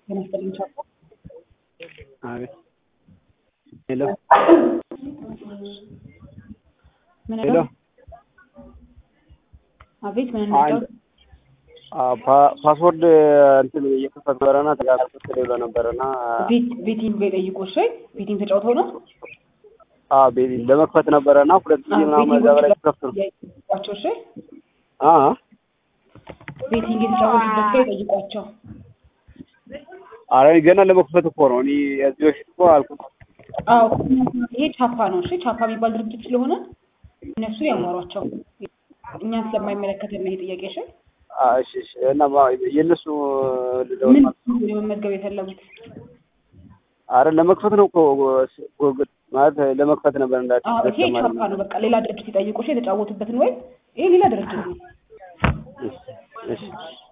ጤና ይስጥልኝ ቻፓ። አቤት ሄሎ ምን ሄሎ ነው? አቤት ምን ነው? አንድ ፓ- ፓስወርድ እንትን እየከፈት ነበረና ተጋፍቶ ብሎ ነበረና ቤት ቤቲንግ ጋር ጠይቆሽ ወይ ቤቲንግ ተጫውተው ነው? አ ቤቢ ለመክፈት ነበረና ሁለት ጊዜ ምናምን እዛ በላይ ከፍቶ ነው ጠይቋቸው። እሺ አ ቤቲንግ የተጫወቱበት ላይ ጠይቋቸው። አረ ገና ለመክፈት እኮ ነው እኔ እዚህ በፊት እኮ አልኩት አዎ ይሄ ቻፓ ነው። እሺ ቻፓ የሚባል ድርጅት ስለሆነ እነሱ ያሟሯቸው። እኛን ስለማይመለከተን ነው ይሄ ጥያቄ። እሺ አ እሺ እሺ እና ማ- የእነሱ ልደውል ምን ማለት ነው። ለመመዝገብ የፈለጉት? አረ ለመክፈት ነው እኮ ጎግል ማለት ለመክፈት ነበር እንዳት አዎ ይሄ ቻፓ ነው። በቃ ሌላ ድርጅት ይጠይቁሽ የተጫወቱበትን ወይ ይሄ ሌላ ድርጅት ነው። እሺ እሺ